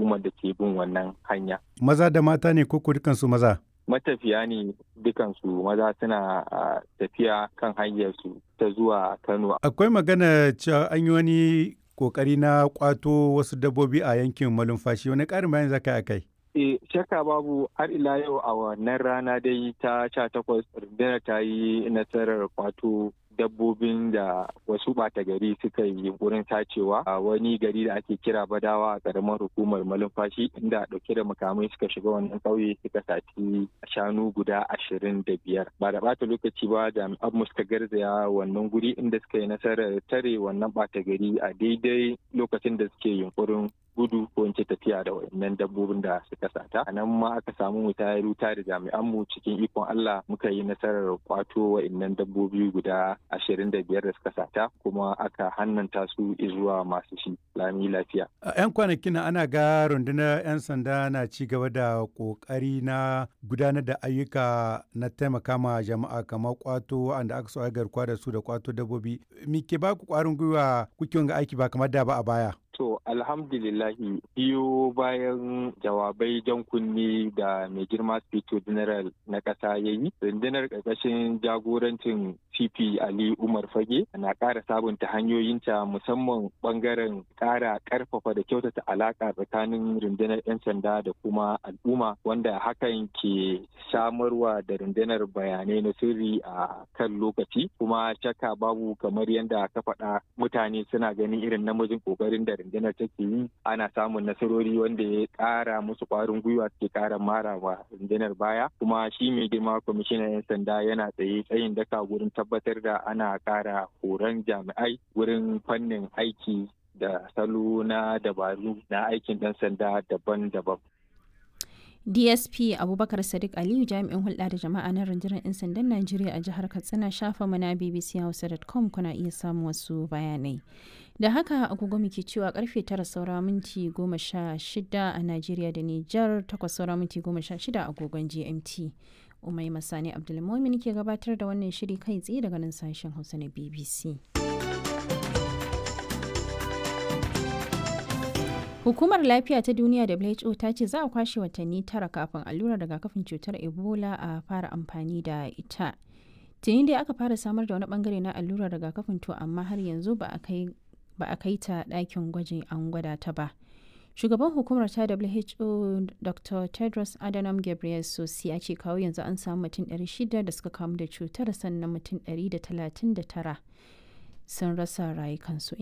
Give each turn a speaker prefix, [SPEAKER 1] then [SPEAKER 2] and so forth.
[SPEAKER 1] al'ummar da ke bin wannan hanya.
[SPEAKER 2] Maza da mata ne ko dukansu maza?
[SPEAKER 1] Matafiya ne dukansu maza suna tafiya kan hanyarsu ta zuwa Kano.
[SPEAKER 2] Akwai magana cewa an yi wani kokari na kwato wasu dabbobi a yankin malumfashi wani ƙarin bayan zaka a kai?
[SPEAKER 1] E, shakka babu har ila yau a wannan rana dai ta sha takwas rundunar ta yi nasarar kwato dabbobin da wasu ɓata gari suka yi wurin tacewa a wani gari da ake kira badawa a ƙaramar hukumar malumfashi inda ɗauke da makamai suka shiga wannan ƙauye suka saci shanu guda ashirin da biyar ba da ɓata lokaci ba jami'an mu suka garzaya wannan guri inda suka yi nasarar tare wannan ɓata gari a daidai lokacin da suke yunkurin gudu ko in ce tafiya da wayannan dabbobin da suka sata a nan ma aka samu wuta ruta da jami'an mu cikin ikon Allah muka yi nasarar kwato wayannan dabbobi guda ashirin da biyar da suka sata kuma aka hannanta su zuwa masu shi lami lafiya.
[SPEAKER 2] A 'yan kwanakin ana ga rundunar 'yan sanda na ci gaba da kokari na gudanar da ayyuka na taimaka ma jama'a kamar kwato wanda aka so a garkuwa da su da kwato dabbobi. Me ke ba ku kwarin gwiwa kuke wanga aiki ba kamar da ba a baya?
[SPEAKER 1] To alhamdulillahi biyo bayan jawabai jan kunni da mai girma Spito General na ƙasa ya yi, rundunar ƙarƙashin jagorancin CP Ali Umar Fage na ƙara sabunta hanyoyinta musamman ɓangaren ƙara ƙarfafa da kyautata alaƙa tsakanin rundunar 'yan sanda da kuma al'umma wanda hakan ke samarwa da rundunar bayanai na sirri a kan lokaci kuma shakka babu kamar yadda ka faɗa mutane suna ganin irin namijin ƙoƙarin da rundunar take yi ana samun nasarori wanda ya ƙara musu ƙwarin gwiwa suke ƙara mara wa rundunar baya kuma shi mai girma kwamishinan 'yan sanda yana tsaye tsayin daka gurin tabbatar da ana ƙara horon jami'ai wurin fannin aiki da salo na dabaru na aikin ɗan sanda daban-daban.
[SPEAKER 3] dsp abubakar sadiq aliyu jami'in hulɗa da jama'a na rundunar 'yan sandan najeriya a jihar katsina shafa mana bbc hausa.com kuna iya samun wasu bayanai da haka agogo muke cewa karfe tara saura minti goma sha shida a najeriya da nijar takwas saura minti goma sha shida agogon gmt umai masani abdulmomin ke gabatar da wannan shiri kai tsaye daga nan sashen hausa na bbc Hukumar Lafiya ta Duniya WHO ta ce za a kwashe watanni tara kafin allurar rigakafin cutar Ebola a fara amfani da ita. Tuni dai aka fara samar da wani bangare na allurar rigakafin to amma har yanzu ba a kai ta ɗakin gwajin an gwada ta ba. Shugaban hukumar ta WHO Dr. Tedros Adhanom Ghebreyesus ya ce kawo yanzu an samu mutum 600 da suka kamu da cutar sannan mutum 139 sun rasa rayukansu